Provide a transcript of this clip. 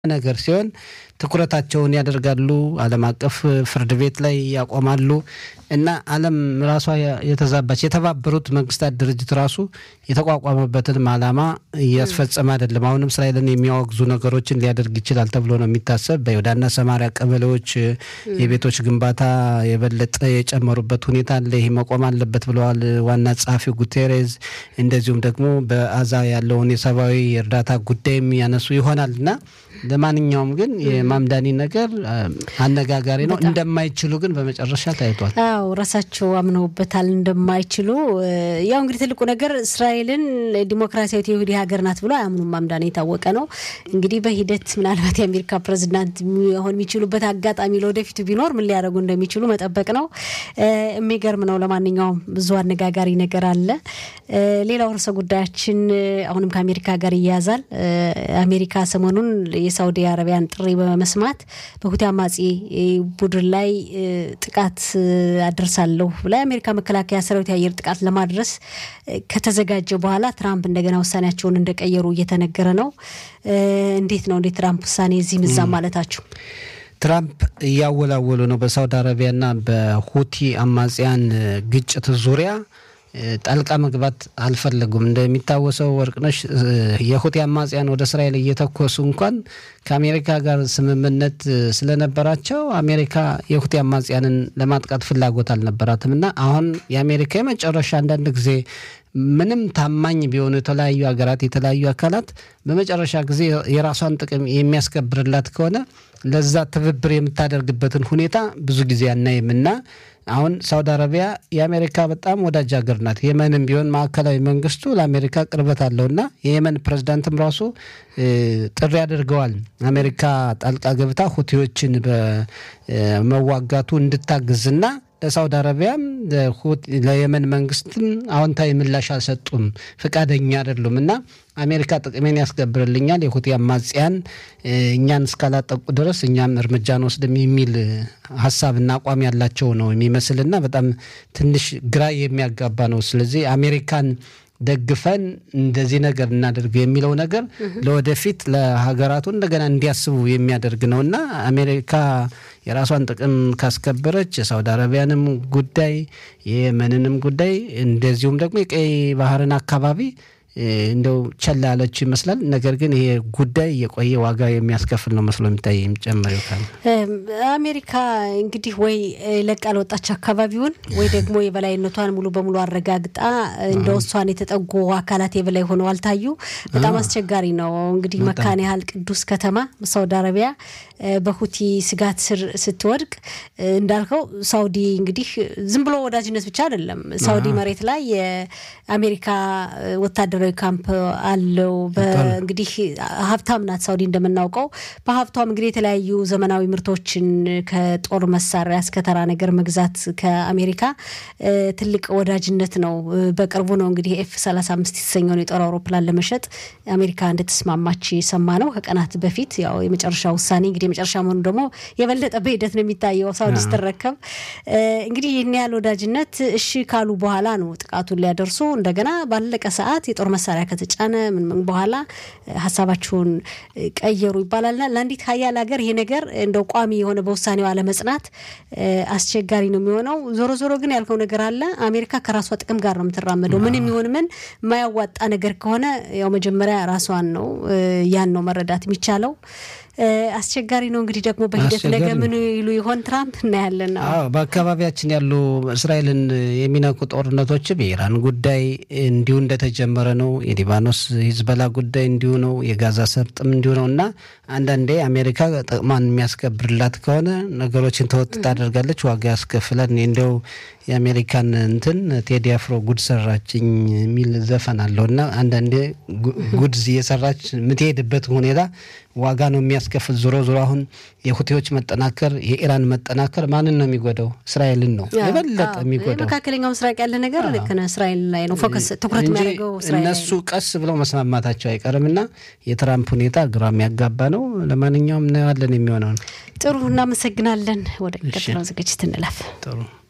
ነገር ሲሆን ትኩረታቸውን ያደርጋሉ። ዓለም አቀፍ ፍርድ ቤት ላይ ያቆማሉ እና ዓለም ራሷ የተዛባች የተባበሩት መንግስታት ድርጅት ራሱ የተቋቋመበትንም ዓላማ እያስፈጸመ አይደለም። አሁንም እስራኤልን የሚያወግዙ ነገሮችን ሊያደርግ ይችላል ተብሎ ነው የሚታሰብ። በይሁዳና ሰማሪያ ቀበሌዎች የቤቶች ግንባታ የበለጠ የጨመሩበት ሁኔታ አለ። ይህ መቆም አለበት ብለዋል ዋና ጸሐፊው ጉቴሬዝ። እንደዚሁም ደግሞ በአዛ ያለውን የሰብአዊ እርዳታ ጉዳይም ያነሱ ይሆናል እና ለማንኛውም ግን የማምዳኒ ነገር አነጋጋሪ ነው። እንደማይችሉ ግን በመጨረሻ ታይቷል። አዎ ራሳቸው አምነውበታል እንደማይችሉ። ያው እንግዲህ ትልቁ ነገር እስራኤልን ዲሞክራሲያዊት የይሁዲ ሀገር ናት ብሎ አያምኑም። ማምዳኒ የታወቀ ነው። እንግዲህ በሂደት ምናልባት የአሜሪካ ፕሬዚዳንት ሆን የሚችሉበት አጋጣሚ ለወደፊቱ ቢኖር ምን ሊያደርጉ እንደሚችሉ መጠበቅ ነው። የሚገርም ነው። ለማንኛውም ብዙ አነጋጋሪ ነገር አለ። ሌላው ርዕሰ ጉዳያችን አሁንም ከአሜሪካ ጋር ይያያዛል። አሜሪካ ሰሞኑን የሳውዲ አረቢያን ጥሪ በመስማት በሁቲ አማጺ ቡድን ላይ ጥቃት አደርሳለሁ ብላ የአሜሪካ መከላከያ ሰራዊት የአየር ጥቃት ለማድረስ ከተዘጋጀ በኋላ ትራምፕ እንደገና ውሳኔያቸውን እንደቀየሩ እየተነገረ ነው። እንዴት ነው እንዴት ትራምፕ ውሳኔ እዚህ ምዛም ማለታችሁ? ትራምፕ እያወላወሉ ነው። በሳውዲ አረቢያና በሁቲ አማጽያን ግጭት ዙሪያ ጣልቃ መግባት አልፈለጉም። እንደሚታወሰው ወርቅነሽ የሁቲ አማጽያን ወደ እስራኤል እየተኮሱ እንኳን ከአሜሪካ ጋር ስምምነት ስለነበራቸው አሜሪካ የሁቲ አማጽያንን ለማጥቃት ፍላጎት አልነበራትም እና አሁን የአሜሪካ የመጨረሻ አንዳንድ ጊዜ ምንም ታማኝ ቢሆኑ የተለያዩ ሀገራት የተለያዩ አካላት በመጨረሻ ጊዜ የራሷን ጥቅም የሚያስከብርላት ከሆነ ለዛ ትብብር የምታደርግበትን ሁኔታ ብዙ ጊዜ አናይም እና አሁን ሳውዲ አረቢያ የአሜሪካ በጣም ወዳጅ ሀገር ናት። የመንም ቢሆን ማዕከላዊ መንግስቱ ለአሜሪካ ቅርበት አለውና የየመን ፕሬዚዳንትም ራሱ ጥሪ አድርገዋል። አሜሪካ ጣልቃ ገብታ ሁቲዎችን በመዋጋቱ እንድታግዝና ለሳውዲ አረቢያም ለየመን መንግስትም አዎንታዊ ምላሽ አልሰጡም፣ ፈቃደኛ አይደሉም እና አሜሪካ ጥቅሜን ያስከብርልኛል የሁቲ አማጽያን እኛን እስካላጠቁ ድረስ እኛም እርምጃ አንወስድም የሚል ሀሳብና አቋም ያላቸው ነው የሚመስልና በጣም ትንሽ ግራ የሚያጋባ ነው። ስለዚህ አሜሪካን ደግፈን እንደዚህ ነገር እናደርግ የሚለው ነገር ለወደፊት ለሀገራቱ እንደገና እንዲያስቡ የሚያደርግ ነው እና አሜሪካ የራሷን ጥቅም ካስከበረች የሳውዲ አረቢያንም ጉዳይ የየመንንም ጉዳይ እንደዚሁም ደግሞ የቀይ ባህርን አካባቢ እንደው ቸላ ያለችው ይመስላል። ነገር ግን ይሄ ጉዳይ የቆየ ዋጋ የሚያስከፍል ነው መስሎ የሚታይ የሚጨምር ይካል አሜሪካ እንግዲህ ወይ ለቃ ለወጣች አካባቢውን ወይ ደግሞ የበላይነቷን ሙሉ በሙሉ አረጋግጣ እንደ እሷን የተጠጉ አካላት የበላይ ሆነው አልታዩ። በጣም አስቸጋሪ ነው። እንግዲህ መካነ ያህል ቅዱስ ከተማ ሳውዲ አረቢያ በሁቲ ስጋት ስር ስትወድቅ እንዳልከው ሳውዲ እንግዲህ ዝም ብሎ ወዳጅነት ብቻ አይደለም። ሳውዲ መሬት ላይ የአሜሪካ ወታደራዊ ካምፕ አለው። እንግዲህ ሀብታም ናት ሳውዲ እንደምናውቀው። በሀብቷም እንግዲህ የተለያዩ ዘመናዊ ምርቶችን ከጦር መሳሪያ እስከ ተራ ነገር መግዛት ከአሜሪካ ትልቅ ወዳጅነት ነው። በቅርቡ ነው እንግዲህ ኤፍ 35 የተሰኘውን የጦር አውሮፕላን ለመሸጥ አሜሪካ እንደተስማማች ሰማ ነው ከቀናት በፊት ያው የመጨረሻ ውሳኔ እንግዲህ የመጨረሻ መሆኑ ደግሞ የበለጠ በሂደት ነው የሚታየው። ሳውዲ ስትረከብ እንግዲህ ይህን ያህል ወዳጅነት እሺ ካሉ በኋላ ነው ጥቃቱን ሊያደርሱ እንደገና ባለቀ ሰዓት የጦር መሳሪያ ከተጫነ ምን ምን በኋላ ሀሳባቸውን ቀየሩ ይባላልና ለአንዲት ሀያል ሀገር ይሄ ነገር እንደው ቋሚ የሆነ በውሳኔው አለመጽናት አስቸጋሪ ነው የሚሆነው። ዞሮ ዞሮ ግን ያልከው ነገር አለ። አሜሪካ ከራሷ ጥቅም ጋር ነው የምትራመደው። ምን የሚሆን ምን የማያዋጣ ነገር ከሆነ ያው መጀመሪያ ራሷን ነው ያን ነው መረዳት የሚቻለው። አስቸጋሪ ነው እንግዲህ ደግሞ በሂደት ነገ ምን ይሉ ይሆን ትራምፕ እናያለን። አዎ በአካባቢያችን ያሉ እስራኤልን የሚነኩ ጦርነቶችም የኢራን ጉዳይ እንዲሁ እንደተጀመረ ነው። የሊባኖስ ሂዝበላ ጉዳይ እንዲሁ ነው። የጋዛ ሰርጥም እንዲሁ ነው እና አንዳንዴ አሜሪካ ጥቅሟን የሚያስከብርላት ከሆነ ነገሮችን ተወጥ ታደርጋለች፣ ዋጋ ያስከፍላል። እንዲያው የአሜሪካን እንትን ቴዲ አፍሮ ጉድ ሰራችኝ የሚል ዘፈን አለው እና አንዳንዴ ጉድ እየሰራች የምትሄድበት ሁኔታ ዋጋ ነው የሚያስከፍል። ዞሮ ዞሮ አሁን የሁቴዎች መጠናከር የኢራን መጠናከር ማንን ነው የሚጎዳው? እስራኤልን ነው የበለጠ የሚጎዳው። መካከለኛው ምስራቅ ያለ ነገር ልክ ነህ፣ እስራኤል ላይ ነው ፎከስ ትኩረት የሚያደርገው እነሱ ቀስ ብለው መስማማታቸው አይቀርም እና የትራምፕ ሁኔታ ግራ የሚያጋባ ነው። ለማንኛውም እናየዋለን የሚሆነውን። ጥሩ እናመሰግናለን። ወደ ቀጥለው ዝግጅት እንለፍ። ጥሩ